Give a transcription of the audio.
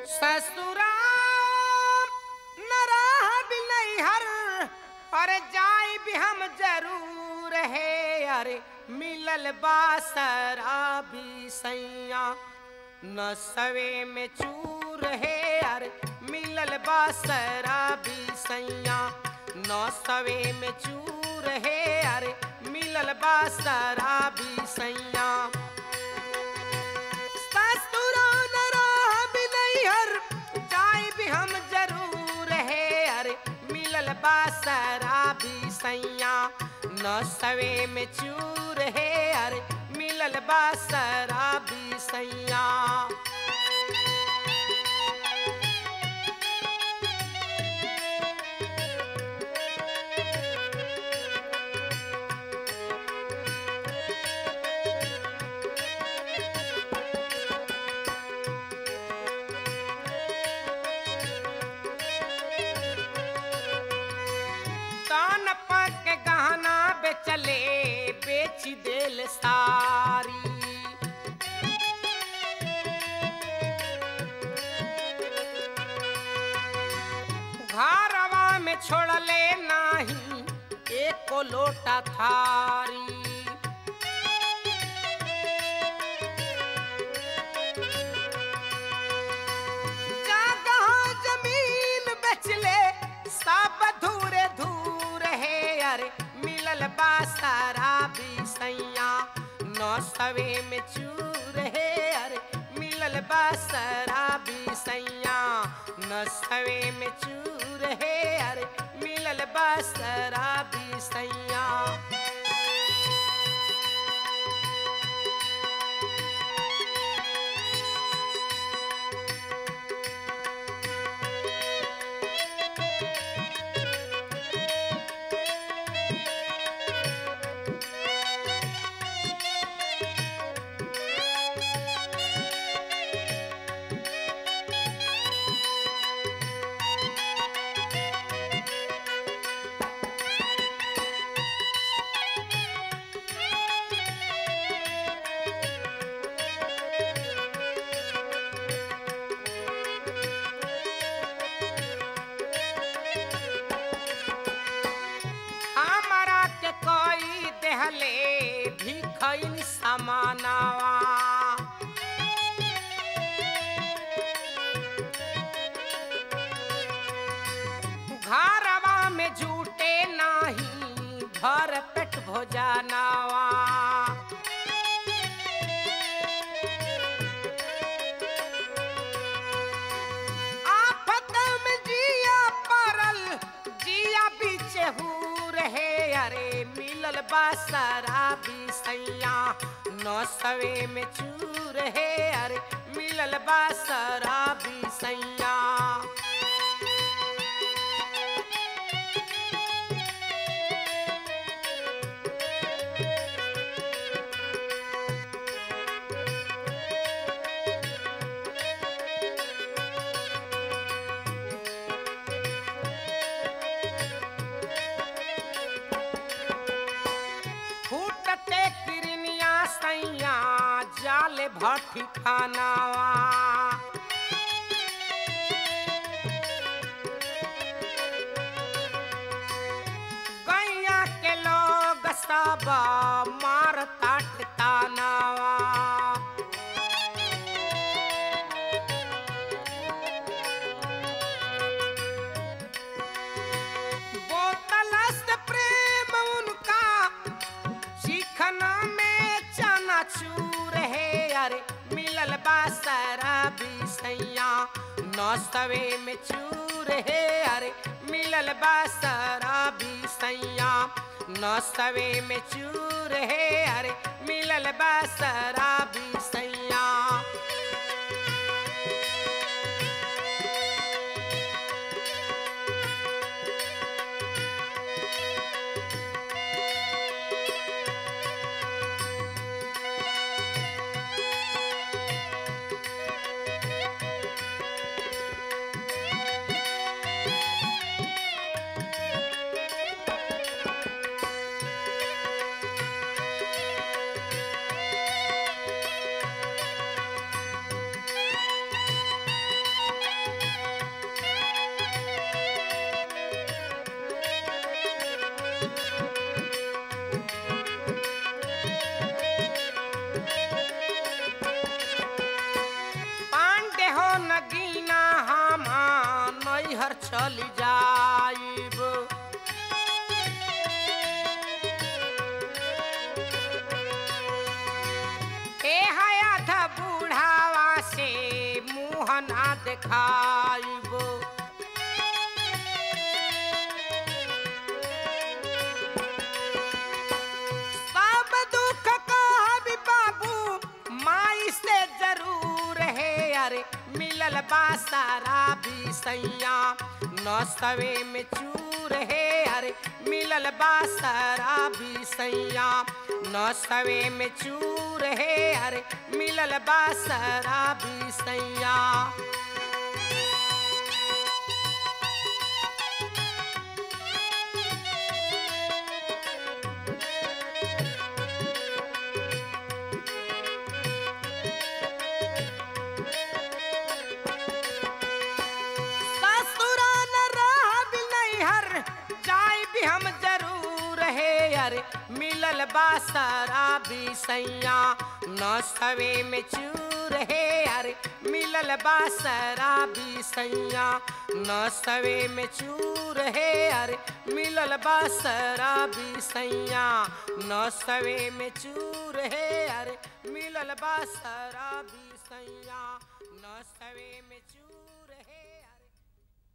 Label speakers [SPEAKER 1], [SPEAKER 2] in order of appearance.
[SPEAKER 1] ससुरा नराह भी नहीं हर और जाई भी हम जरूर है अरे मिलल बासरा भी सैया न सवे में चूर है अरे मिलल बासरा भी सैया न सवे में चूर है अरे मिलल बासरा भी सैया ससुरा नराह भी नहीं हर जाई भी हम जरूर है अरे मिलल बासरा भी सैया न सवे में चूर है अरे मिलल बासरा भी सैया कान पक गहना बेचले बेच देल सारी घरवा में छोड़ले नाही एको लोटा थारी जगह जमीन बेचले सब धूरे धूर है अरे मिलल बासारा भी सैया नौ सवे में चूर है अरे मिलल बासरा भी सैया न सवे में चूर है अरे मिलल बासरा भी सैया हमारा के कोई देहले भिखैन समानावा घरवा में झूठे नाही भर पेट भोजनावा आफत में जिया परल जिया बीचे हूर है अरे मिलल बासरा भी सैया नौ सवे में चूर है अरे मिलल बासरा भी सैया फूटते किरनिया सैया जाले भट्टी खानावा गैया के लोग सब मार ताट तानावा बोतल से प्रेम उनका चिखना में चना चूर है अरे मिलल बासरा भी सैया नौ सवे में चूर है अरे मिलल बासरा भी सैया नौ सवे में चूर है अरे मिलल बासरा भी सैया दिखाइबो सब दुख का भी बाबू माई से जरूर है अरे मिलल बा सारा भी सैया न सवे में चूर है अरे मिलल बा सारा भी सैया न सवे में चूर है अरे मिलल बा सारा भी सैया ससुराल रहब नैहर जाय भी हम जरूर है अरे मिलल बा सारा भी सैया न सवे में चूर है अरे मिलल बा सारा भी सैया न सवे में चूर है अरे मिलल बा सारा भी सैया न सवे में चूर है अरे मिलल बा सारा भी सैया न सवे में चूर